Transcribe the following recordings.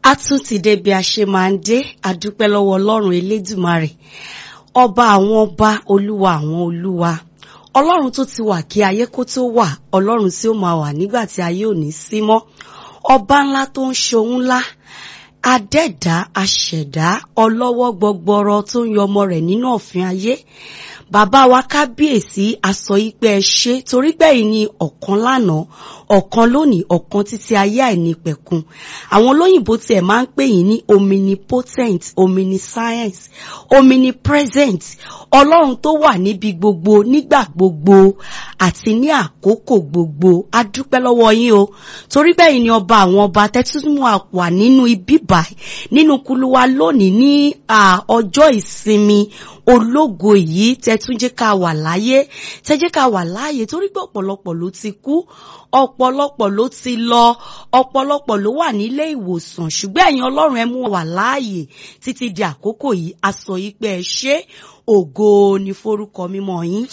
a tún ti dé bí a ṣe máa ń dé àdúpẹ́ lọ́wọ́ ọlọ́run elédùmarè ọba àwọn ọba olúwa àwọn olúwa ọlọ́run tó ti wà kí ayé kó tó wà ọlọ́run tí ó máa wà nígbà tí ayé ò ní sí mọ́ ọba ńlá tó ń ṣohun ńlá adẹ́dá aṣẹ̀dá ọlọ́wọ́ gbọgbọrọ tó ń yọmọ rẹ̀ nínú ọ̀fìn ayé bàbá wa kábíyèsí aṣọ ìpẹ́ ẹ ṣe torí gbẹ̀yìn ni ọ̀kan lánàá ọ̀kan lónìí ọ̀kan títí ayé àìnípẹ̀kun àwọn olóyìnbó tiẹ̀ máa ń pè yín ní omnipotent omniscience omnipresent ọlọ́run tó wà níbi gbogbo nígbà gbogbo àti ní àkókò gbogbo a dúpẹ́ lọ́wọ́ yín o torí bẹ́ẹ̀ ni ọba àwọn ọba tẹ́túmù wà nínú ibi báyìí nínú kuluwa lónìí ní ọjọ́ ìsinmi ológo yìí tẹ́túnjẹ́ ká wà láyé tẹ́jẹ́ ká wà láàyè torí pé ọ̀pọ̀lọpọ̀ ló ti kú ọ̀pọ̀lọpọ̀ ló ti lọ ọ̀pọ̀lọpọ̀ ló wà nílé ìwòsàn ṣùgbọ́n ẹ̀yin ọlọ́run ẹ mú wà láàyè títí di àkókò yìí a sọ yìí pé ẹ ṣé ògo ni forúkọ mímọ́ yín.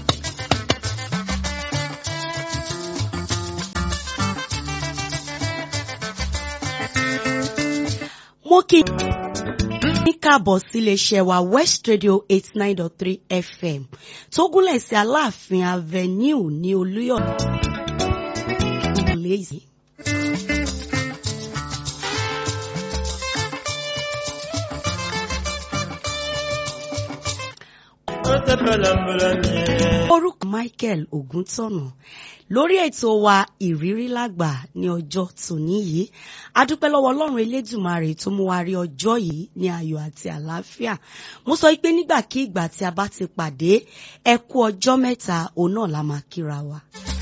mo kí ní káàbọ̀ síléeṣẹ́ wa west radio eight nine dot three fm tó gúnlẹ̀ sí aláàfin avenue ní olúyọ̀ lẹ́yìn. orúkọ michael ògúntọ̀nà lórí ètò wa ìrírí lágbà ní ọjọ́ tòní yìí adúpẹ́ lọ́wọ́ ọlọ́run elédùmarè tó mú wa rí ọjọ́ yìí ní ayọ̀ àti àlàáfíà mo sọ pé nígbàkigbà tí a bá ti pàdé ẹ kú ọjọ́ mẹ́ta òun náà la máa kíra wa.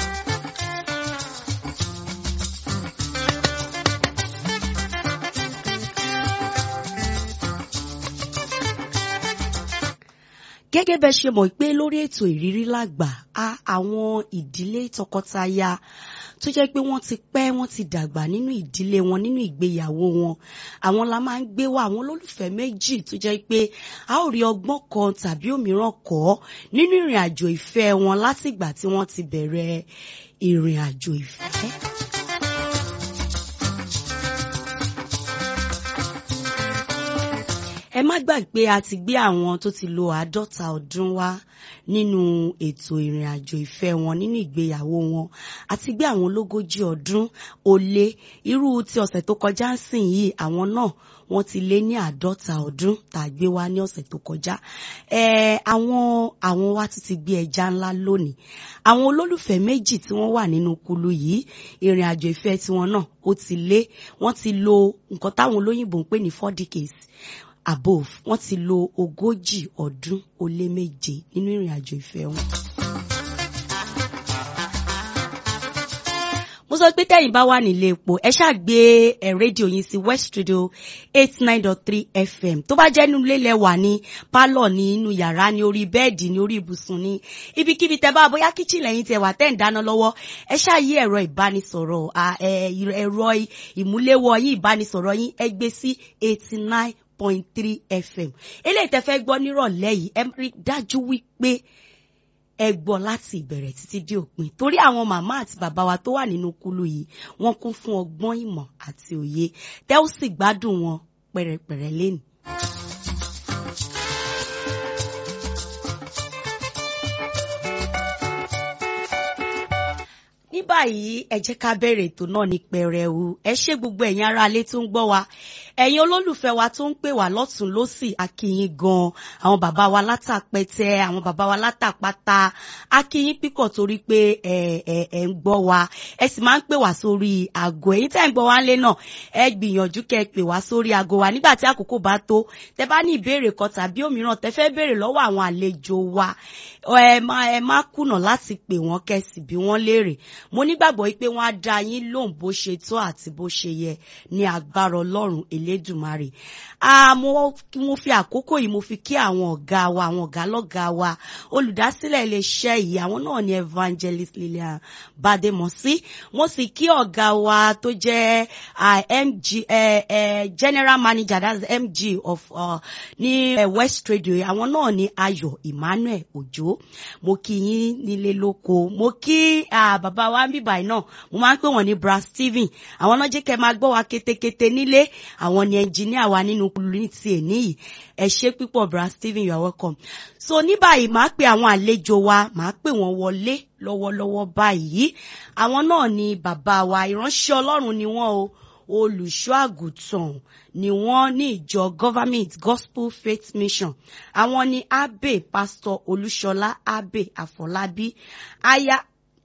gẹ́gẹ́ bẹ́ ṣe mọ̀ pé lórí ètò ìrírí lágbà a àwọn ìdílé tọkọtaya tó jẹ́ pé wọ́n ti pẹ́ wọ́n ti dàgbà nínú ìdílé wọn nínú ìgbéyàwó wọn àwọn la máa ń gbé wá àwọn olólùfẹ́ méjì tó jẹ́ pé a ó rí ọgbọ́n kan tàbí òmíràn kọ́ nínú ìrìn àjò ìfẹ́ wọn látìgbà tí wọ́n ti bẹ̀rẹ̀ ìrìn àjò ìfẹ́. ẹ má gbàgbé a ti gbé àwọn tó ti lo àádọ́ta ọdún wá nínú ètò ìrìn àjò ìfẹ́ wọn nínú ìgbéyàwó wọn àti gbé àwọn ológójì ọdún ó lé irú ti ọ̀sẹ̀ tó kọjá ń sìn yìí àwọn náà wọ́n ti lé ní àádọ́ta ọdún tá a gbé wá ní ọ̀sẹ̀ tó kọjá ẹ àwọn àwọn wa ti ti gbé ẹja ńlá lónìí àwọn olólùfẹ́ méjì tí wọ́n wà nínú kulu yìí ìrìn àjò ìfẹ́ tiwọn náà ó ti lé wọ́n ti lo nǹkan táwọn olóyìnbó ń pè ní four decades above wọ́n ti lo ogójì ọdún ó lé méje nínú ìrìn àjò ìfẹ́ wọn. mo sọ pé tẹ́yìn bá wà nílé epo ẹ ṣáà gbé ẹ rédíò yín sí west radio eight nine dot three fm tó bá jẹ́ nínú ilé lẹ́wà ní pálọ̀ ní inú yàrá ní orí bẹ́ẹ̀dì ní orí ibùsùn ní ibikíbi tẹ́ bá bóyá kíchìn lẹ́yìn tẹ́ wà tẹ́ ń dáná lọ́wọ́ ẹ ṣáà yí ẹ̀rọ ìbánisọ̀rọ̀ ẹ̀rọ ìmúléwọ́ yín ìbánisọ̀rọ̀ yín ẹ gbé sí eighty nine point three fm eléyìí tẹ́ fẹ́ gbọ́ nírọ̀lẹ́ yìí ẹ rí dájú wípé ẹ gbọ́ láti ìbẹ̀rẹ̀ títí dé òpin torí àwọn màmá àti bàbá wa tó wà nínú kulu yìí wọ́n kún fún ọgbọ́n ìmọ̀ àti òye tẹ́ ó sì gbádùn wọn pẹ̀rẹ̀pẹ̀rẹ̀ lẹ́nu. ní báyìí ẹ jẹ́ ká bẹ̀rẹ̀ ètò náà ní pẹrẹwu ẹ ṣé gbogbo ẹ̀yin aráalé tó ń gbọ́ wa ẹ̀yin olólùfẹ́ wa tó ń pè wá lọ́tún lọ́sì akíyín gan àwọn bàbá wa látàpẹtẹ àwọn bàbá wa látàpátá akíyín pípọ̀ torí pé ẹ ẹ ẹ ń gbọ́ wa ẹ sì máa ń pè wá sórí aago ẹ̀yin tẹ́ ń gbọ́ wá lé náà ẹ gbìyànjú kẹ́ ẹ pè wá sórí aago wa nígbà tí àkókò bá tó tẹ́ bá ní ìbéèrè kan tàbí òmíràn tẹ́ fẹ́ béèrè lọ́wọ́ àwọn àlejò wa ẹ má ẹ má kùnà láti pè wọ́n kẹ́ sì bí wọ́n léèrè mo nígbàgbọ́ pé wọ́n á dá yín lóhùn bó ṣe tó àti bó ṣe yẹ ní agbára Ọlọ́run elédùnmarè Ah, mo mo fi àkókò yìí mo fi kí àwọn ọ̀gá wa àwọn ọ̀gá lọ́gá wa olùdásílẹ̀ iléeṣẹ́ yìí àwọn náà ni evangelist Lillian Bademosi mo sì kí ọ̀gá wa tó jẹ́ ah, MG eh, eh, general manager that's MG of uh, ní eh, West Radio àwọn náà ni Ayọ̀ Emmanuel Òjó mo kí yín nílé lóko mo kí ah, bàbá wa ń bíbà náà mo máa ń pè wọ́n ní bra Stephen àwọn náà jẹ́ kẹ́ máa gbọ́ wa kétékété nílé àwọn ni ẹnjìníà wa nínú ní ti èní yìí ẹ ṣé pípọ̀ bra Stephen you are welcome so ní báyìí màá pe àwọn àlejò wa màá pè wọ́n wọlé lọ́wọ́lọ́wọ́ báyìí àwọn náà ni bàbá wa ìránṣẹ́ Ọlọ́run ni wọ́n o olùṣọ́ àgùntàn ni wọ́n ní ìjọ government gospel faith mission àwọn ni abe pastor olúṣọlá abe àfọlábí aya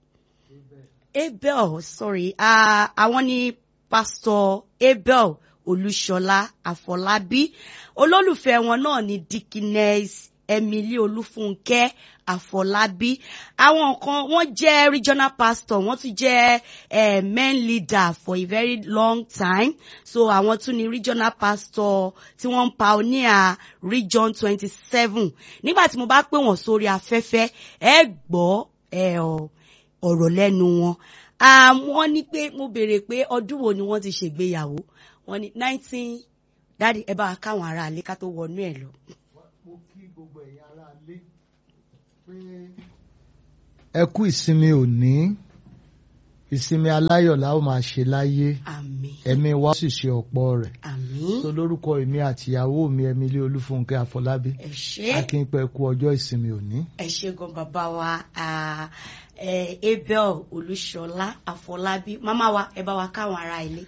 abel sorry ah, àwọn ni pastor abel olúṣọlá àfọlábí olólùfẹ́ wọn náà ni dikines emily olúfúnkẹ́ àfọlábí àwọn kan wọ́n jẹ́ regional pastor wọ́n tún jẹ́ eh, main leader for a very long time so àwọn tún ni regional pastor tí wọ́n ń pioneer region twenty seven nígbà tí mo bá pè wọ́n sórí afẹ́fẹ́ ẹ gbọ́ ẹ ọ ọ̀rọ̀ lẹ́nu wọn wọ́n ní pé mo béèrè pé ọdún wo ni wọ́n ti ṣègbéyàwó wọ́n ní nineteen dáàdi ẹ bá wa káwọn ará ilé ká tó wọnú ẹ̀ lọ. mo kí gbogbo ẹ̀yin ará ilé pé ẹ kú ìsinmi òní ìsinmi aláyọ̀ la ó máa ṣe láyé àmín ẹ̀mí wa sì ṣe ọ̀pọ̀ rẹ̀ àmín tó lórúkọ èmi àtìyàwó mi Emily Olúfúnkẹ́ Àfọlábí ẹ ṣé akínpẹ kú ọjọ́ ìsinmi òní. ẹ ṣé gan bàbá wa ah, eh, Abel Olúṣọlá Àfọlábí màmá wa ẹ bá wa káwọn ará ilé.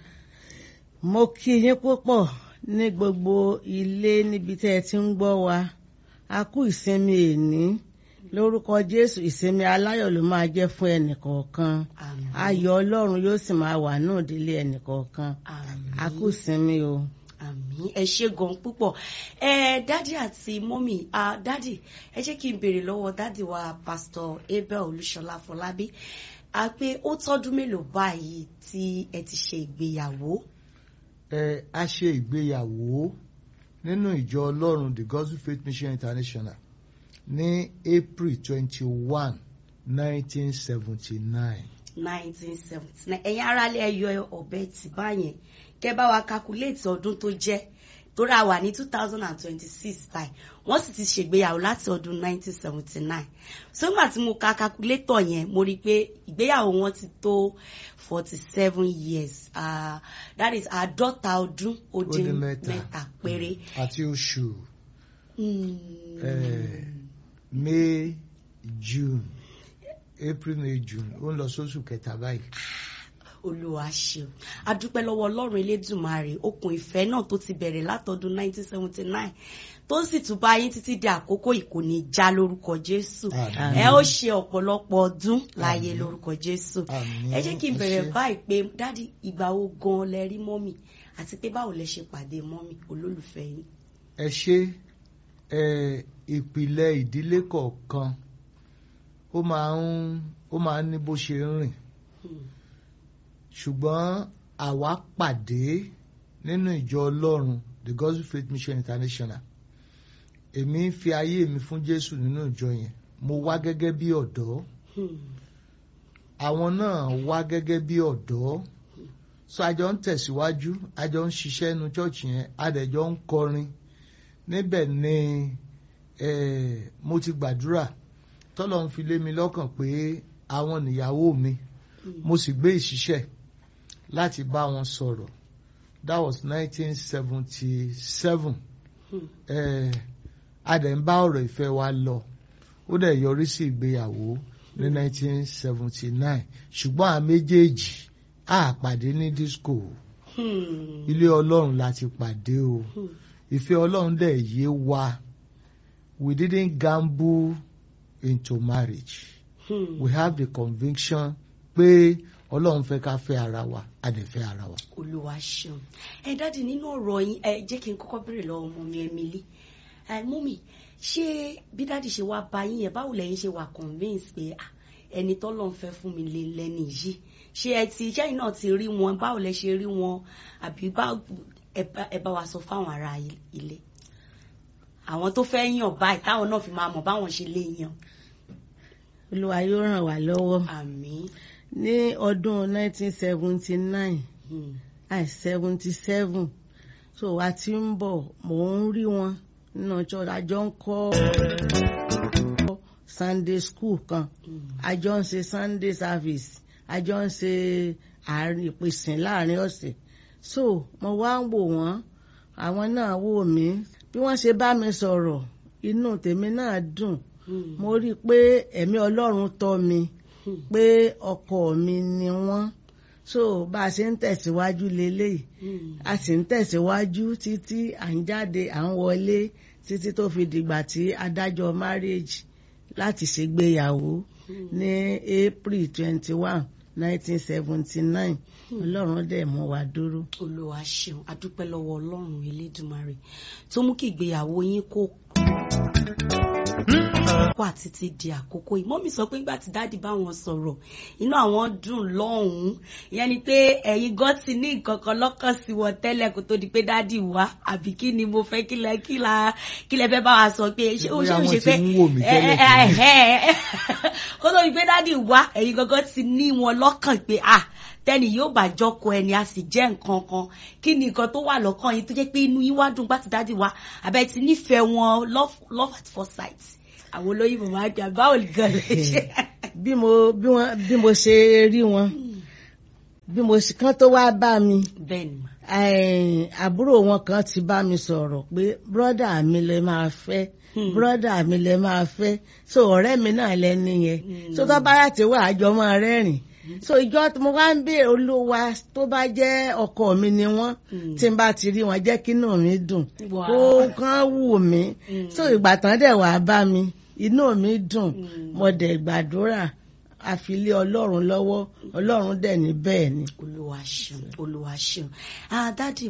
mo kí yín púpọ̀ ní gbogbo ilé níbi tẹ́ ẹ ti ń gbọ́ wa a kú ìsinmi èní lórúkọ jésù ìsinmi aláyọ̀ ló máa jẹ́ fún ẹnìkọ̀ọ̀kan àmín ayọ̀ ọlọ́run yóò sì máa wà náà délé ẹnìkọ̀ọ̀kan àmín. a kú ìsinmi o. àmín ẹ ṣé gan púpọ̀ ẹ dádì àti mọ́mì ah, dádì ẹ jẹ́ kí n béèrè lọ́wọ́ dádì wa pásítọ̀ Abel Olúṣọlá Fọlábí a pé ó tọ́dún mélòó báyìí tí ẹ ti ṣe ìgbéyàwó. ẹ a ṣe ìgbéyàwó nínú ìjọ Ọlọ́run the Gospel Faith Mission International ní April twenty one nineteen seventy nine. 1979 ẹ̀yin aráalé ẹ yọ ọ̀bẹ tì báyẹn kẹ́ bá wa calculate ọdún tó jẹ́ torí a wà ní 2026 báyìí wọ́n sì ti ṣègbéyàwó láti ọdún 1979 so nígbà tí mo ka calculator yẹn mo rí i pé ìgbéyàwó wọn ti tó 47 years uh, that is àádọ́ta ọdún ó Ó dín dín mẹ́ta. mẹ́ta péré. àti oṣù Mm. eh, May June April May June ó ń lọ sóṣù kẹta báyìí. olúwa ṣeun adúpẹ́ lọ́wọ́ ọlọ́run elédùnmarè okùn ìfẹ́ náà tó ti bẹ̀rẹ̀ látọdún 1979 tó sì tún bá yín títí di àkókò yìí kò ní já lórúkọ jésù Àmín. ẹ ó ṣe ọ̀pọ̀lọpọ̀ ọdún láyé Àmín. lórúkọ jésù Àmín. ẹ jẹ́ kí n Ẹ bẹ̀rẹ̀ ṣé. báyìí pé dádì ìgbà wo gan lẹ rí mọ́mì àti pé báwo lẹ ṣe pàdé mọ́mì olólùfẹ́ yín. ẹ ṣe ẹ ìpìlẹ̀ ìdílé kọ̀ọ̀kan ó máa ń ó máa ń ní bó ṣe ń rìn Hmm. ṣùgbọ́n àwa pàdé nínú ìjọ Ọlọ́run the Gospel Faith Mission International èmi ń fi ayé mi fún Jésù nínú ìjọ yẹn mo wá gẹ́gẹ́ bí ọ̀dọ́ Hmm. àwọn náà wá gẹ́gẹ́ bí ọ̀dọ́ so àjọ ń tẹ̀síwájú àjọ ń ṣiṣẹ́ inú chọ́ọ̀chì yẹn àdẹ̀jọ́ ń kọrin níbẹ̀ ni eh, mo ti gbàdúrà tọ́lọ̀ ń fi lé mi lọ́kàn pé àwọn nìyàwó mi mo sì gbé ìṣiṣẹ́ láti bá wọn sọ̀rọ̀ that was nineteen seventy seven Hmm. a dẹ̀ ń bá ọ̀rọ̀ ìfẹ́ wa lọ ó dẹ̀ yọrí sí ìgbéyàwó ní nineteen seventy nine ṣùgbọ́n àwọn méjèèjì á pàdé ní disco Hmm. ilé ọlọ́run la ti pàdé o Hmm. ìfẹ́ ọlọ́run dẹ̀ yé wa we didn't gamble into marriage Hmm. we have the conviction pé ọlọ́run fẹ́ ká fẹ́ ara wa a dẹ̀ fẹ́ ara wa. olúwa ṣeun ẹ dáàdi nínú ọ̀rọ̀ yín ẹ jẹ́ kí n kọ́kọ́ béèrè lọ́wọ́ ọmọ mi Emily ẹ mọ́mì ṣé bí dáàdi ṣe wá bá yín yẹn báwo lẹ́yìn ṣe wà convince pé ah, ẹni tọ́lọ́run fẹ́ fún mi lè lẹ́ni yìí ṣé ẹ ti iṣẹ́ yìí náà ti rí wọn báwo lẹ ṣe rí wọn àbí bá- ẹ bá- ẹ bá wa sọ fáwọn ará ilé àwọn tó fẹ́ yàn báyìí táwọn náà fi máa mọ̀ báwọn ṣe lè yàn olúwa yóò ràn wá lọ́wọ́ àmín ní ọdún 1979 Hmm. àì 77 so a ti ń bọ̀ mò ń rí wọn nínú church àjọ ń kọ́ sunday school kan Hmm. àjọ ń ṣe sunday service àjọ ń ṣe àárín ìpèsè láàrin ọ̀sẹ̀ so mo wá ń wò wọ́n àwọn náà wò mí bí wọ́n ṣe bá mi sọ̀rọ̀ inú tèmi náà dùn Hmm. mo rí i pé ẹ̀mí ọlọ́run tọ́ mi Hmm. pé ọkọ mi ni wọ́n so bá a ṣe ń tẹ̀síwájú leléyìí Hmm. a sì ń tẹ̀síwájú títí à ń jáde à ń wọlé títí tó fi dìgbà tí adájọ́ marriage láti ṣègbéyàwó Hmm. ní april twenty one nineteen seventy nine ọlọ́run dẹ̀ mú wa dúró. olúwa ṣeun adúpẹ́ lọ́wọ́ ọlọ́run elédùmarè tó mú kí ìgbéyàwó yín kó kó àti ti di àkókò yìí mọ́mí sọ pé nígbà tí dáàdì bá wọn sọ̀rọ̀ inú àwọn dùn lọ́hùn-ún ìyẹn ni pé ẹ̀yin gan ti ní nǹkan kan lọ́kàn sí wọn tẹ́lẹ̀ kó tó di pé dáàdì wá àbí kí ni mo fẹ́ kí lẹ kí la kí lẹ fẹ́ bá wa sọ pé ṣé ó ṣe Bóyá ó wọ́n ṣe ti pé ń wò mí ẹ ẹ tẹ́lẹ̀ ẹ ẹ kó tó di pé dáàdì wá ẹ̀yin gangan ti ní wọn lọ́kàn pé ah tẹ́ni yóò bá jọkọ ẹni a sì jẹ́ nǹkan kan kí ni nǹkan tó wà lọ́kàn yín tó jẹ́ pé inú yín wá dùn gbàtí dáàdì wá àbẹ̀ ti nífẹ̀ẹ́ wọn love love at first sight àwọn olóyìnbó máa ń jà báwo gan lè ṣe. bí mo bí wọn bí mo ṣe rí wọn bí mo ṣe kán tó wá bá mi bẹ́ẹ̀ ni mà. eh, àbúrò wọn kan ti bá mi sọ̀rọ̀ pé bírọ́dà mi lè máa fẹ́ Hmm. bírọ́dà mi lè máa fẹ́ so ọ̀rẹ́ mi náà lẹ́ni yẹn Hmm. so tó bá yà tí wà á jọ máa rẹ́rìn so ìjọ tí mo wá ń béèrè olúwa tó bá jẹ́ ọkọ mi ni wọ́n Hmm. tí n bá ti rí wọn jẹ́ kí inú mi dùn Wow. kó kán wù mí Hmm. so ìgbà tán dẹ̀ wá bá mi inú mi dùn Hmm. mo dẹ̀ gbàdúrà àfilé ọlọ́run lọ́wọ́ ọlọ́run dẹ̀ ní bẹ́ẹ̀ ni. olúwa ṣeun olúwa ṣeun ah dádì